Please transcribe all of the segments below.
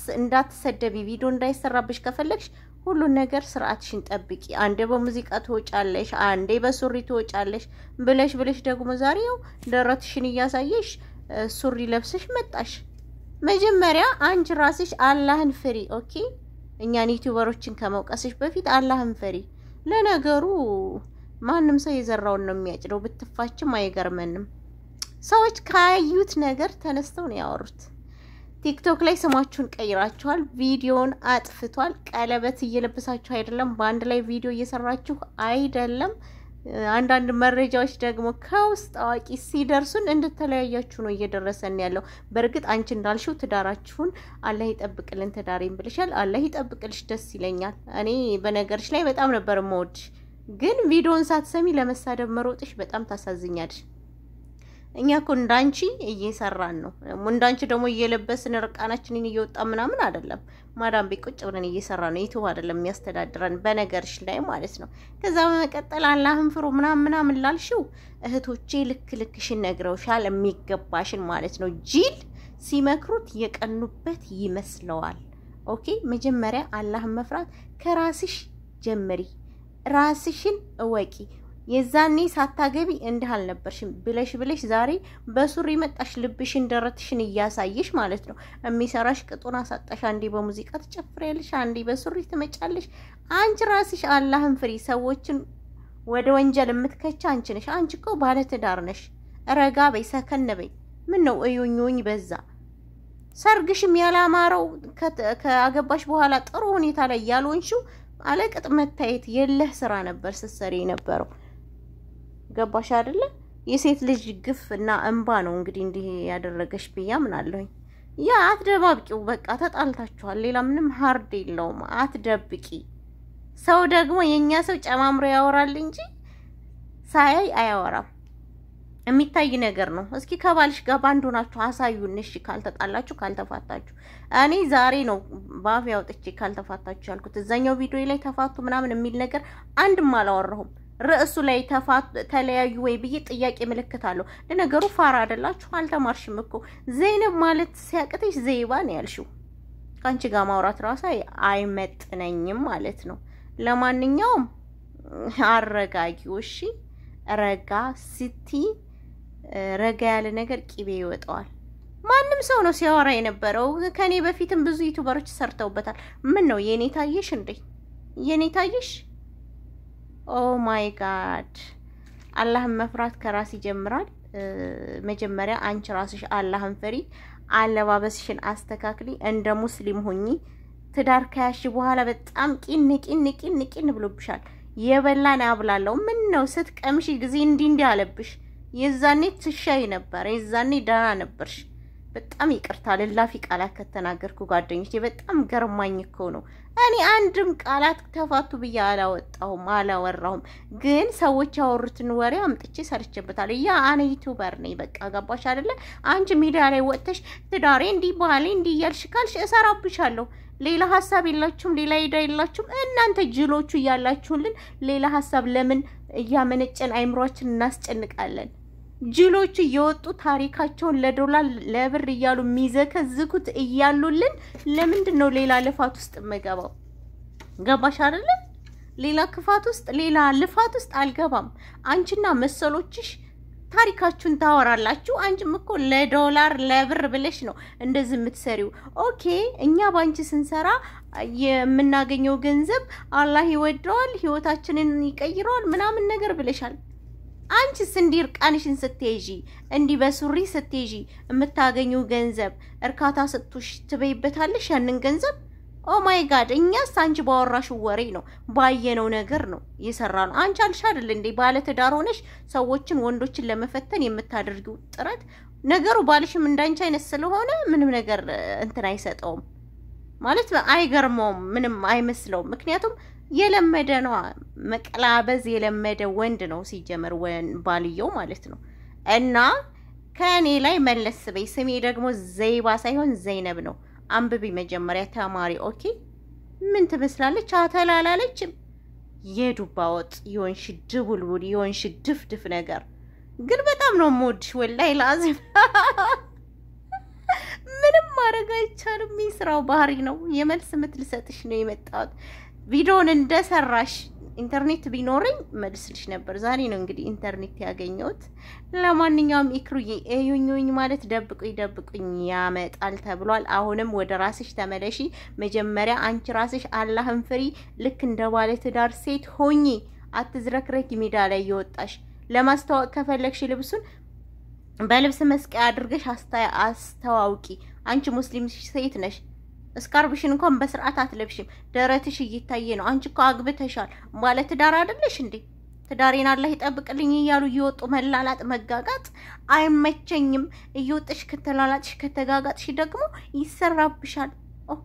እንዳትሰደቢ ቪዲዮ እንዳይሰራብሽ ከፈለግሽ ሁሉን ነገር ስርዓትሽን ጠብቂ። አንዴ በሙዚቃ ትወጫለሽ፣ አንዴ በሱሪ ትወጫለሽ ብለሽ ብለሽ ደግሞ ዛሬው ደረትሽን እያሳየሽ ሱሪ ለብሰሽ መጣሽ። መጀመሪያ አንቺ ራስሽ አላህን ፍሪ። ኦኬ፣ እኛን ዩቲዩበሮችን ከመውቀስሽ በፊት አላህን ፍሪ። ለነገሩ ማንም ሰው የዘራውን ነው የሚያጭደው። ብትፋችም አይገርመንም። ሰዎች ካዩት ነገር ተነስተው ነው ያወሩት። ቲክቶክ ላይ ስማችሁን ቀይራችኋል፣ ቪዲዮን አጥፍቷል። ቀለበት እየለበሳችሁ አይደለም፣ በአንድ ላይ ቪዲዮ እየሰራችሁ አይደለም። አንዳንድ መረጃዎች ደግሞ ከውስጥ አዋቂ ሲደርሱን እንድተለያያችሁ ነው እየደረሰን ያለው። በእርግጥ አንቺ እንዳልሽው ትዳራችሁን አላህ ይጠብቅልን፣ ትዳሬን ብልሻል። አላህ ይጠብቅልሽ፣ ደስ ይለኛል። እኔ በነገርሽ ላይ በጣም ነበር የምወድሽ፣ ግን ቪዲዮን ሳትሰሚ ለመሳደብ መሮጥሽ በጣም ታሳዝኛለሽ። እኛ እኮ እንዳንቺ እየሰራን ነው። እንዳንቺ ደግሞ እየለበስን ርቃናችንን እየወጣ ምናምን አይደለም። ማዳም ቤት ቁጭ ብለን እየሰራ ነው። ዩቱብ አይደለም የሚያስተዳድረን በነገርሽ ላይ ማለት ነው። ከዛ በመቀጠል አላህን ፍሩ ምናምን ምናምን ላልሽው እህቶቼ ልክ ልክሽን ነግረውሻል፣ የሚገባሽን ማለት ነው። ጂል ሲመክሩት የቀኑበት ይመስለዋል። ኦኬ፣ መጀመሪያ አላህን መፍራት ከራስሽ ጀምሪ፣ ራስሽን እወቂ። የዛኔ ሳታገቢ እንዲህ አልነበርሽም ብለሽ ብለሽ ዛሬ በሱሪ መጣሽ፣ ልብሽን ደረትሽን እያሳየሽ ማለት ነው። የሚሰራሽ ቅጡን አሳጣሽ። አንዴ በሙዚቃ ትጨፍሪያለሽ፣ አንዴ በሱሪ ትመጫለሽ። አንቺ ራስሽ አላህን ፍሪ። ሰዎችን ወደ ወንጀል የምትከቻ አንቺ ነሽ። አንቺ እኮ ባለትዳር ነሽ። ረጋ በይ፣ ሰከን በይ። ምን ነው እዩኝ በዛ። ሰርግሽም ያላማረው ከአገባሽ በኋላ ጥሩ ሁኔታ ላይ ያልሆንሽው አለቅጥ መታየት የለህ ስራ ነበር ስትሰሪ የነበረው። ገባሽ አይደለ? የሴት ልጅ ግፍ እና እንባ ነው እንግዲህ እንዲህ ያደረገሽ ብያ ምን አለሁኝ። ያ አትደባብቂው፣ በቃ ተጣልታችኋል። ሌላ ምንም ሀርድ የለውም። አትደብቂ። ሰው ደግሞ የእኛ ሰው ጨማምሮ ያወራል እንጂ ሳያይ አያወራም። የሚታይ ነገር ነው። እስኪ ከባልሽ ጋር ባንድ ሆናችሁ አሳዩን። እሺ ካልተጣላችሁ ካልተፋታችሁ፣ እኔ ዛሬ ነው በአፌ አውጥቼ ካልተፋታችሁ ያልኩት። እዛኛው ቪዲዮ ላይ ተፋቱ ምናምን የሚል ነገር አንድም አላወራሁም። ርዕሱ ላይ ተለያዩ ወይ ብዬ ጥያቄ ምልክት አለው። ለነገሩ ፋራ አይደላችሁ፣ አልተማርሽም እኮ ዘይነብ ማለት ሲያቅተሽ ዘይባ ነው ያልሽው። ከአንቺ ጋር ማውራት ራሱ አይመጥነኝም ማለት ነው። ለማንኛውም አረጋጊው። እሺ ረጋ ስቲ ረጋ ያለ ነገር ቂቤ ይወጣዋል። ማንም ሰው ነው ሲያወራ የነበረው። ከኔ በፊትም ብዙ ዩቱበሮች ሰርተውበታል። ምን ነው የኔ ታየሽ እንዴ? የኔ ታየሽ? ኦ ማይ ጋድ! አላህን መፍራት ከራስ ይጀምራል። መጀመሪያ አንቺ ራስሽ አላህን ፍሪ፣ አለባበስሽን አስተካክሊ፣ እንደ ሙስሊም ሁኚ። ትዳር ከያሽ በኋላ በጣም ቂን ቂን ቂን ቂን ብሎብሻል። የበላን ያብላለው ምን ነው ስትቀምሽ ጊዜ እንዲህ እንዲህ አለብሽ። የዛኔ ትሻይ ነበር፣ የዛኔ ደህና ነበርሽ። በጣም ይቅርታ ልላፊ ቃላት ከተናገርኩ ጓደኞች፣ በጣም ገርማኝ እኮ ነው። እኔ አንድም ቃላት ተፋቱ ብዬ አላወጣሁም አላወራሁም፣ ግን ሰዎች ያወሩትን ወሬ አምጥቼ ሰርቼበታለሁ። ያ አነ ዩቱበር ነኝ። በቃ ገባሽ አይደለ? አንቺ ሚዲያ ላይ ወጥተሽ ትዳሬ እንዲህ ባህሌ እንዲህ እያልሽ ካልሽ እሰራብሻለሁ። ሌላ ሀሳብ የላችሁም፣ ሌላ ሄዳ የላችሁም። እናንተ ጅሎቹ እያላችሁልን ሌላ ሀሳብ ለምን እያመነጨን አይምሯችን እናስጨንቃለን? ጅሎቹ እየወጡ ታሪካቸውን ለዶላር ለብር እያሉ የሚዘከዝኩት እያሉልን ለምንድን ነው ሌላ ልፋት ውስጥ የምገባው? ገባሽ አይደለ? ሌላ ክፋት ውስጥ ሌላ ልፋት ውስጥ አልገባም። አንቺና መሰሎችሽ ታሪካችሁን ታወራላችሁ። አንቺም እኮ ለዶላር ለብር ብለሽ ነው እንደዚህ የምትሰሪው። ኦኬ እኛ በአንቺ ስንሰራ የምናገኘው ገንዘብ አላህ ይወደዋል፣ ህይወታችንን ይቀይረዋል ምናምን ነገር ብለሻል። አንቺስ እንዲህ እርቃንሽን ስትይዢ እንዲህ በሱሪ ስትይዢ የምታገኘው ገንዘብ እርካታ ስጡሽ ትበይበታለሽ ያንን ገንዘብ ኦ ማይ ጋድ እኛስ አንቺ ባወራሽው ወሬ ነው ባየነው ነገር ነው የሰራ ነው። አንቺ አልሽ አይደል እንዴ ባለ ትዳር ሆነሽ ሰዎችን ወንዶችን ለመፈተን የምታደርጊው ጥረት ነገሩ ባልሽም እንዳንቺ አይነት ስለሆነ ምንም ነገር እንትን አይሰጠውም ማለት አይገርመውም፣ ምንም አይመስለውም። ምክንያቱም የለመደ ነው መቀላበዝ የለመደ ወንድ ነው ሲጀመር ባልየው ማለት ነው። እና ከእኔ ላይ መለስ በይ። ስሜ ደግሞ ዘይባ ሳይሆን ዘይነብ ነው። አንብቢ መጀመሪያ ተማሪ። ኦኬ ምን ትመስላለች? አተላላለችም የዱባ ወጥ የሆንሽ ድቡልቡል የሆንሽ ድፍድፍ ነገር ግን በጣም ነው የምወድሽ። ወላሂ ላዚም ምንም ማድረግ አይቻልም። ስራው ባህሪ ነው። የመልስ ምት ልሰጥሽ ነው የመጣሁት። ቪዲዮውን እንደሰራሽ ኢንተርኔት ቢኖረኝ መልስልሽ ነበር። ዛሬ ነው እንግዲህ ኢንተርኔት ያገኘሁት። ለማንኛውም ኢክሩዬ እዩኝ ማለት ደብቁኝ ደብቁኝ ያመጣል ተብሏል። አሁንም ወደ ራስሽ ተመለሺ። መጀመሪያ አንቺ ራስሽ አላህን ፍሪ። ልክ እንደ ባለ ትዳር ሴት ሆኚ አትዝረክረኪ። ሜዳ ላይ እየወጣሽ ለማስተዋወቅ ከፈለግሽ ልብሱን በልብስ መስቀያ አድርገሽ አስተዋውቂ። አንቺ ሙስሊም ሴት ነሽ። እስካርብሽን እንኳን በስርዓት አትለብሽም። ደረትሽ እየታየ ነው። አንቺ እኮ አግብተሻል። ባለ ትዳር አይደለሽ እንዴ? ትዳሬን አላህ ይጠብቅልኝ እያሉ እየወጡ መላላጥ፣ መጋጋጥ አይመቸኝም። እየወጥሽ ከተላላጥሽ ከተጋጋጥሽ ደግሞ ይሰራብሻል። ኦኬ።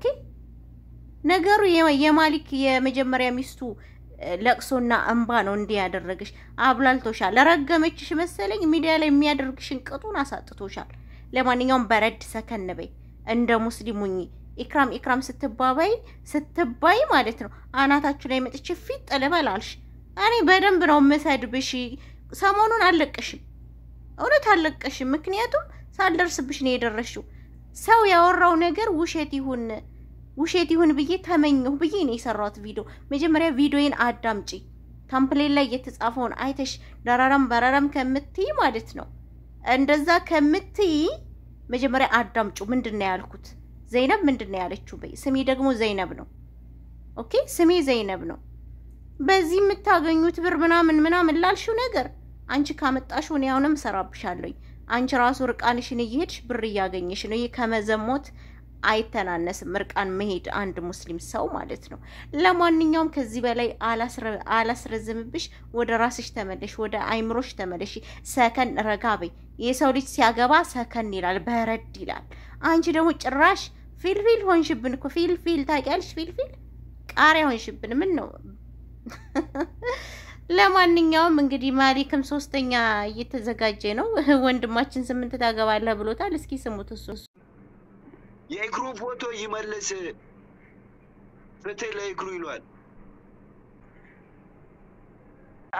ነገሩ የማሊክ የመጀመሪያ ሚስቱ ለቅሶና እንባ ነው እንዲህ ያደረግሽ። አብላልቶሻል። ለረገመችሽ መሰለኝ ሚዲያ ላይ የሚያደርግሽን ቅጡን አሳጥቶሻል። ለማንኛውም በረድ ሰከን በይ፣ እንደ ሙስሊም ሁኚ። ኢክራም ኢክራም ስትባባይ ስትባይ ማለት ነው አናታችሁ ላይ መጥቼ ፊት ጥልበል አልሽ። እኔ በደንብ ነው የምሰድብሽ። ሰሞኑን አልለቀሽም፣ እውነት አልለቀሽም። ምክንያቱም ሳልደርስብሽ ነው የደረሽው። ሰው ያወራው ነገር ውሸት ይሁን ውሸት ይሁን ብዬ ተመኘሁ ብዬ ነው የሰራሁት ቪዲዮ። መጀመሪያ ቪዲዮዬን አዳምጪ። ታምፕሌን ላይ የተጻፈውን አይተሽ ደራራም በራራም ከምትይ ማለት ነው እንደዛ ከምትይ መጀመሪያ አዳምጩ። ምንድን ነው ያልኩት? ዘይነብ ምንድን ነው ያለችው? በይ ስሜ ደግሞ ዘይነብ ነው። ኦኬ ስሜ ዘይነብ ነው። በዚህ የምታገኙት ብር ምናምን ምናምን ላልሽው ነገር አንቺ ካመጣሽ እኔ አሁንም እሰራብሻለሁኝ። አንቺ ራሱ እርቃንሽን እየሄድሽ ብር እያገኘሽ ነው። ይህ ከመዘሞት አይተናነስም። እርቃን መሄድ አንድ ሙስሊም ሰው ማለት ነው። ለማንኛውም ከዚህ በላይ አላስረዝምብሽ። ወደ ራስሽ ተመለሽ፣ ወደ አይምሮሽ ተመለሽ። ሰከን ረጋ በይ። የሰው ልጅ ሲያገባ ሰከን ይላል፣ በረድ ይላል። አንቺ ደግሞ ጭራሽ ፊልፊል ሆንሽብን እኮ ፊልፊል ታውቂያለሽ? ፊልፊል ቃሪያ ሆንሽብን። ምን ነው? ለማንኛውም እንግዲህ ማሊክም ሶስተኛ እየተዘጋጀ ነው። ወንድማችን ስምንት ታገባለህ ብሎታል። እስኪ ስሙት እሱ የእግሩ ፎቶ ይመልስ ፍትህ ለእግሩ ይሏል።